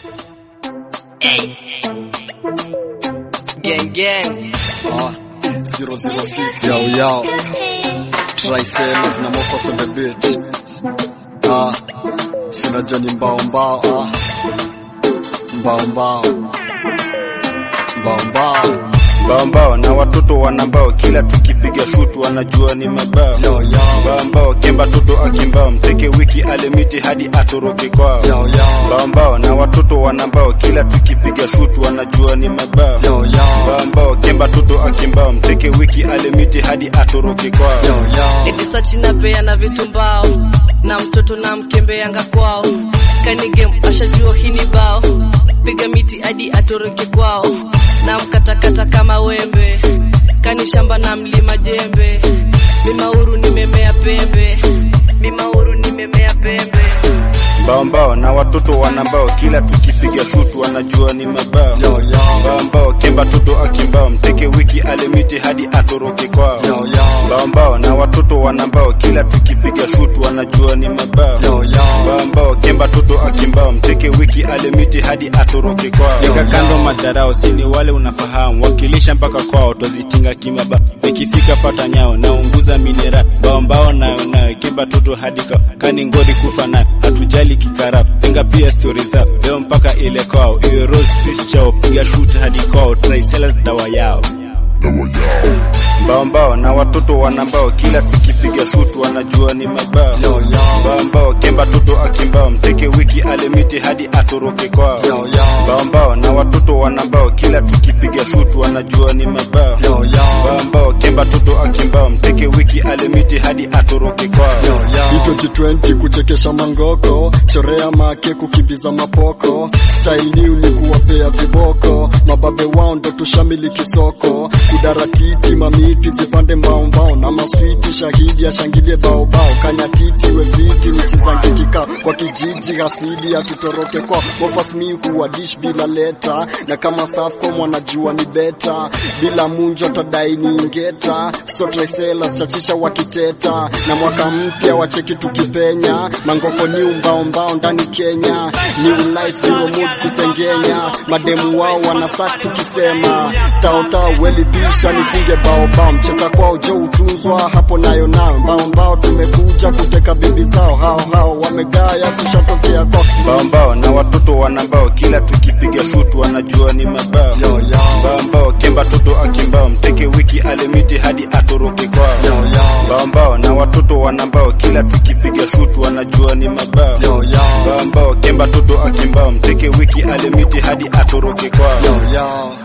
Hey. Gang gang. Ah, 006 yao yao Triceles na Mofas on the beat Ah, sinajua ni mbao mbao ah. Mbao mbao Mbao mbao Mbao na watoto wanambao, kila tukipiga shutu wanajua ni mabao. Yao yao Mbao kemba toto akimbao, mteke wiki alemiti hadi atoroke kwao. Yao yao Mbao na watoto wanambao, kila tukipiga shutu wanajua ni mabao. Yao yao Mbao kemba toto akimbao, mteke wiki alemiti hadi atoroke kwao. Yao yao Eti sachi na pea na vitu mbao na mtoto na mkembeanga kwao kanigem ashajua hii ni bao piga miti hadi atoroke kwao na mkatakata kama wembe kani shamba na mlima jembe mimauru nimemea pembe mimauru nimemea pembe Mbao na watoto wanambao, kila tukipiga shutu wanajua ni mabao. Yao yao Mbao kemba toto akimbao, mteke wiki alemiti hadi atoroke kwao. Yao yao Mbao na watoto wanambao, kila tukipiga shutu wanajua ni mabao. Yao yao Mbao kemba toto akimbao, mteke wiki alemiti hadi atoroke kwao. Yo, Weka kando yo. madarao, sini wale unafahamu, wakilisha mpaka kwao, twazitinga kimaba. Ikifika fata nyao, naunguza minera, mbao mbao nayo nayo, kemba toto hadi kwao, kani ngori kufa nayo, hatujali kikarap, tenga pia stori zao, leo mpaka ile kwao, iwe rose peace chao, piga shoot hadi kwao, tricelas dawa yao. Mbao mbao na watoto wanambao, kila tukipiga shutu wanajua ni mabao. Yao yao Mbao mbao kemba toto akimbao, mteke wiki alemiti hadi atoroke kwao. Yao yao Mbao mbao na watoto wanambao, kila tukipiga shutu wanajua ni mabao. Yao yao Mbao mbao kemba toto akimbao, mteke wiki alemiti hadi atoroke kwao. Hii 2020 kuchekesha mangoko, chorea make kukimbiza mapoko, style new ni kuwapea viboko, mababe wao ndo tushamiliki soko, kudaratiti mamiti zipande mbao mbao na maswiti, shahidi ashangilie bao bao, kanyatiti we viti michizange kikao kwa kijiji hasidi atutoroke kwa mofas mi huwa dish bila leta, na kama Safcom wanajua ni beta, bila munjo tadai ni ingeta, so Tricelas chachisha wakiteta, na mwaka mpya wacheki tukipenya, mangoko ni umbao mbao ndani Kenya, new life zero mood kusengenya, mademu wao wanasak tukisema, tao tao weli bisha nifunge bao bao, mcheza kwao jo utunzwa hapo nayo nayo, mbao mbao tumekuja kuteka bibi zao, hao hao wamegaya kushatokea kwao, Mbao mbao na watoto wanambao, kila tukipiga shutu wanajua ni mabao. yo yo Mbao mbao kemba toto akimbao, mteke wiki alemiti hadi atoroke kwao. yo yo Mbao mbao na watoto wanambao, kila tukipiga shutu wanajua ni mabao. yo yo Mbao mbao kemba toto akimbao, mteke wiki alemiti hadi atoroke kwao. yo yo